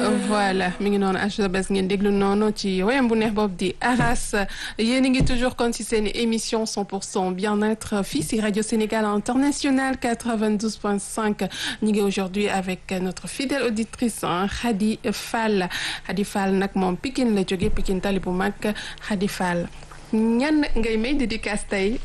voilà mi ngi noonu HLBS ngeen déglu noonu ci wayam bu neex boobu di Aras yéen a ngi toujours kon ci seen émission 100% bien-être fii ci Radio Sénégal International 92.5 ñu ngi aujourd'hui avec notre fidèle auditrice Khady Fall Khady Fall nag moom Pikine la jógee Pikine tali bu mag Khady Fall ñan ngay may dédicace tey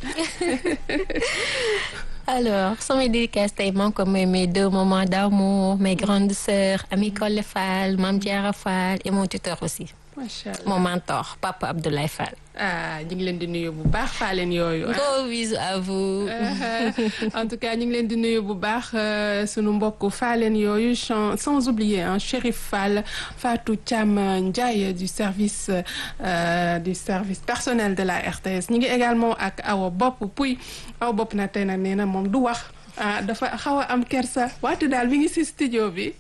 alors samay dédicace tey maa ngi ko may mes deux moments d'amour mes grandes sœurs Ami Collé Fall Mame Diarra Fall et mon tuteur aussi macha allah mon mentor Papa Abdoulaye Fall. ah ñu ngi leen di nuyu bu baax faaleen yooyu. gros bisous à vous. en tout cas ñu ngi leen di nuyu bu baax sunu mbokk faaleen yooyu sans oublier hein, Chérif Fall Fatou Thiam Ndiaye du service euh, du service personnel de la RTS ñu ngi également ak Awa Bopp Puy Awa Bopp na tey nag nee na moom du wax. ah dafa xaw a am kersa waate daal mi ngi ci studio bi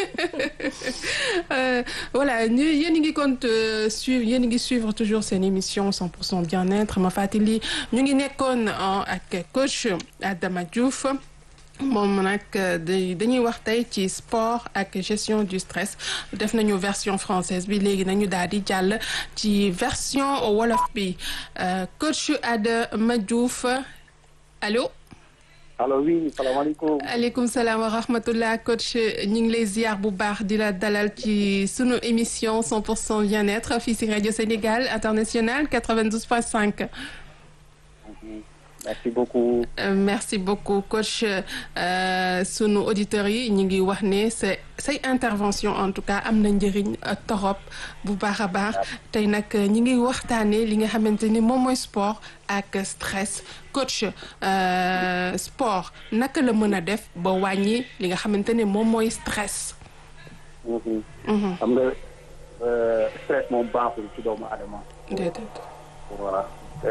voilà ñu yéen a ngi compte suivre yéen a ngi suivre toujours seen émission 100% bien-être ma fàttali ñu ngi nekkoon ak coach Adama Diouf moom nag dañuy wax tey ci sport ak gestion du stress def nañu version française bi léegi nañu daal di jàll ci version wolof bi coach Adama Diouf allo. allo oui salaamaaleykum. aleykum salaam wa rahmatullah coach ñu ngi lay ziar bu baax di la dalal ci sunu émission 100% bien-être fii ci rajo Sénégal international 92.5. merci beaucoup. Euh, merci beaucoup coach sunu auditeurs yi ñu ngi wax ne sa say intervention en tout cas am na njëriñ torop bu baax a baax tey nag ñi ngi waxtaanee li nga xamante ni moom mooy sport ak stress coach euh, sport naka la mën a def ba wàññi li nga xamante ne moom mooy stress. xam nga stress moom baaxul ci doomu adama. déedéet. voilà.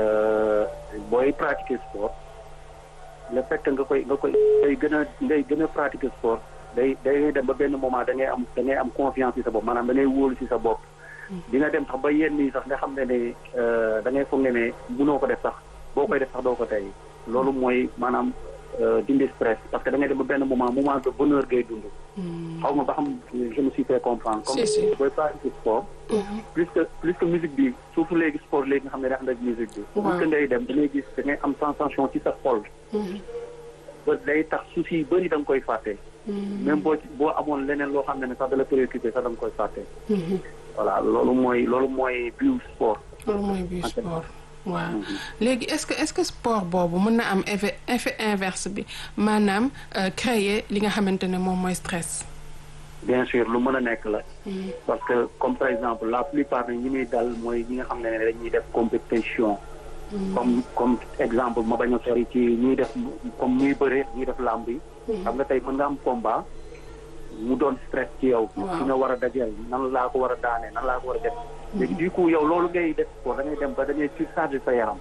booy pratiquer sport le fait que nga koy nga koy ngay gën a ngay gën a pratiquer sport day day dem ba benn moment da ngay am da ngay am confiance ci sa bopp maanaam da ngay wóolu ci sa bopp. di nga dem sax ba yenn yi sax nga xam ne ne da ngay foog ne ne mënoo ko def sax boo koy def sax doo ko tey loolu mooy maanaam dindi stress parce que da ngay dem ba benn moment moment de bonheur ngay dund. xaw ma ba xam je me suis fait comprendre. si si comme booy pratiquer sport. plus que plus que musique bi surtout léegi sport léegi nga xam ne day ànd ak musique bi. plus que ngay dem da ngay gis da ngay am sensation ci sa xol. ba day tax soucis yu bëri da nga koy fàtte. même boo boo amoon leneen loo xam ne ne sax da la préoccupé sax da nga koy fàtte. voilà loolu mooy loolu mooy biu sport. loolu mooy biu sport. waaw léegi est-ce que est-ce que sport boobu mën na am effet effet inverse bi maanaam créer li nga xamante ne moom mooy stress. bien sûr lu mën a nekk la. parce que comme par exemple la plupart ñi muy dal mooy ñi nga xam ne dañuy def compétition. comme comme exemple ma bañ a sori ci ñuy def comme ñuy bëre ñuy def làmb yi. xam nga tey mën nga am combat mu doon stress ci yow. waaw ki nga war a dajeel nan laa ko war a daane nan laa ko war a def. léegi du coup yow loolu ngay def ko da ngay dem ba da ngay surcharger sa yaram.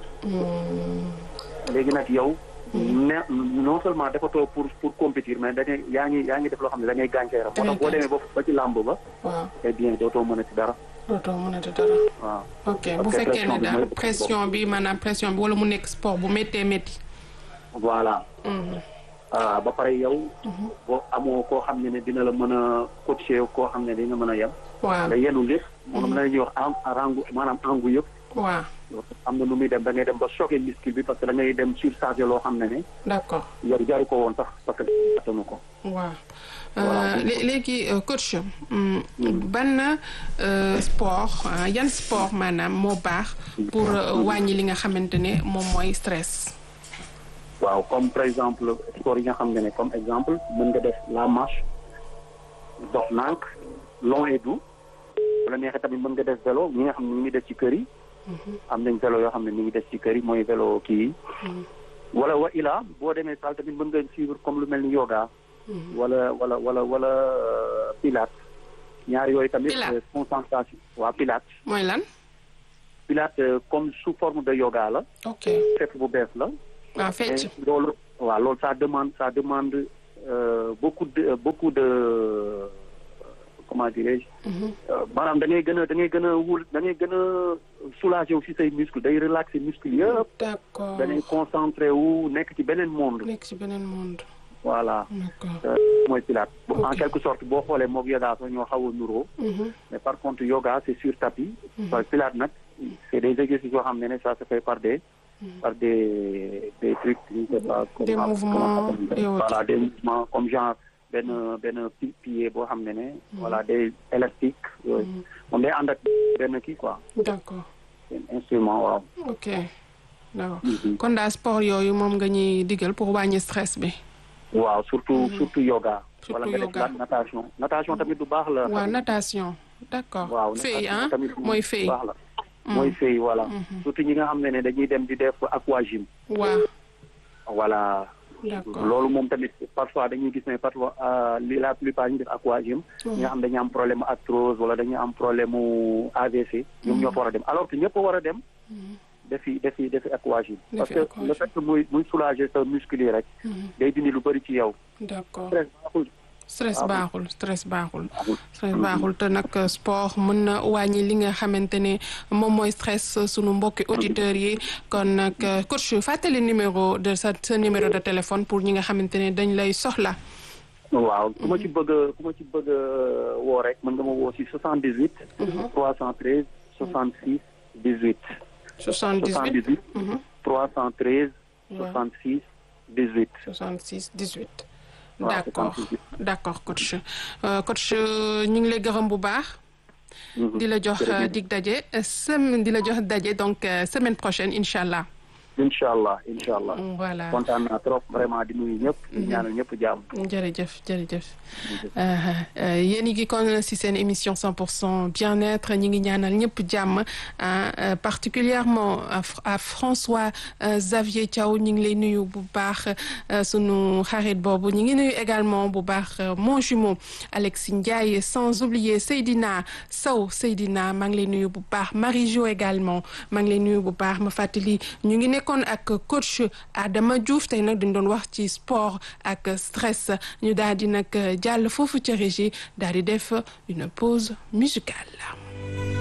léegi nag yow. ne non seulement defatoo pour pour compétir mais da ngay yaa ngi yaa ngi def loo xam ne da ngay gaañ sa yaram. moo tax boo demee ba ba ci làmb ba. waaw eh bien dootoo mën a ci dara. dootoo mën a dara. waaw. ok bu fekkee ne daal pression bi maanaam pression bi wala mu nekk sport bu méttee métti. voilà. ah ba pare yow. boo amoo koo xam ne ne dina la mën a coacher koo xam ne dina mën a yem. waaw nga yenu lépp. moom la ñuy wax en rangu maanaam angu yëpp. waaw am na nu muy dem da ngay dem ba choquer muscle bi parce que da ngay dem surcharger loo xam ne ne. d'accord yow jaru ko woon sax parce que attanu ko. waaw Voilà. léegi coach ban sport yan sport maanaam moo baax pour wàññi li nga xamante ne moom mooy stress. waaw comme par exemple sport yi nga xam ne ne comme exemple mën nga def la marche dox nànk long et doux wala neexee tamit mën nga def vélo ñi nga xam ne ñu ngi def ci kër yi. am nañ vélo yoo xam ne ñu ngi def ci kër yi mooy vélo kii yi. wala wa ila boo demee salle tamit mën nga suivre comme lu mel ni yoga. wala wala wala wala pilates ñaar yooyu tamit. Pilates. concentration waa pilates. mooy lan. pilates comme sous forme de yoga la. ok fekk bu bees la. waaw fecc. Et loolu waaw loolu ça demande ça demande euh, beaucoup de beaucoup de euh, comment dirais-je. Euh, maanaam da ngay gën a da ngay gën a wul da ngay gën a soulager wu si say muscle day relaxer muscle yëpp. d'accord da ngay concentré wu nekk ci beneen monde. nekk ci beneen monde. voilà d'accord mooy pilates Ok. en quelque sorte boo xoolee moog yoga sax ñoo xaw a nuroo Mhm. mais par contre yoga c'est sur tapis parce que pilates nag c'est des exercices yoo xam ne ne ça se fait par des par des des trucs je ne sais pas Des comment- mouvements comment ça s'appelle. et autres. voilà des mouvements comme genre benn benn pi- pied boo xam ne ne voilà des élastiques yooyu moom day ànd ak benn kii quoi d'accord benn instrument waaw ok d'accord Mhm. kon daal sport yooyu moom nga ñuy digal pour wàññi stress bi waaw surtout surtout yoga Surtout wala nga def yoga. la natation natation tamit du baax la waaw natation d'accord waaw fay natation ah tamit mooy bu fay baax la mooy fay voilà surtout ñi nga xam ne ne dañuy dem di def aquagym waaw voilà d'accord loolu moom tamit parfois dañuy gis ne parfois euh, li la plupart ñu def aquagym ñi nga xam dañuy am problème mu arthrose wala dañuy am problème mu AVC ñoom ñoo fa war a dem alors que ñëpp a war a dem defi defi defi aquagym parce Defi que aquagym. le fait que muy muy soulager sa muscle yi rek day dindi lu bëri ci yow d'accord stress baaxul stress Ah, baaxul stress baaxul baaxul. stress baaxul te nag sport mën na wàññi li nga xamante ne moom mooy stress sunu mbokki auditeurs yi kon nag coach fàttali numéro de sa sa numéro de téléphone pour ñi nga xamante ne dañ lay soxla waaw ku ma ci bëgg a ku ma ci bëgg a woo rek mën nga ma woo si 78 313 66 18 78 78 313 Ouais. 66 18 66 18 waaw d'accord 78. d'accord coach Euh, coach euh, ñu ngi lay gërëm bu baax Mhm. di la jox euh, Jërëjëf. dig daje semaine di la jox daje donc euh, semaine prochaine incha allah incha allah incha allah voilà kontaan naa trop vraiment di nuyu ñëpp di ñaanal ñëpp jàmm jërëjëf jërëjëf yéen ngi kon si seen émission 100 pour cent bien-être ñi ngi ñaanal ñëpp jàmm ah particulièrement à F- à François euh, Xavier Thiaw ñi ngi lay nuyu bu baax euh, sunu xarit boobu ñi ngi nuyu également bu baax euh, mon jumeau Alexis Ndiaye sans oublier Seydina Sow Seydina maa ngi lay nuyu bu baax Marie Jo également maa ngi lay nuyu bu baax ma fàttali ñu ngi nekkoon ak coach Adama Diouf tey nag dañ doon wax ci sport ak stress ñu daal di nag jàll foofu ca régie daal di def une pause musicale.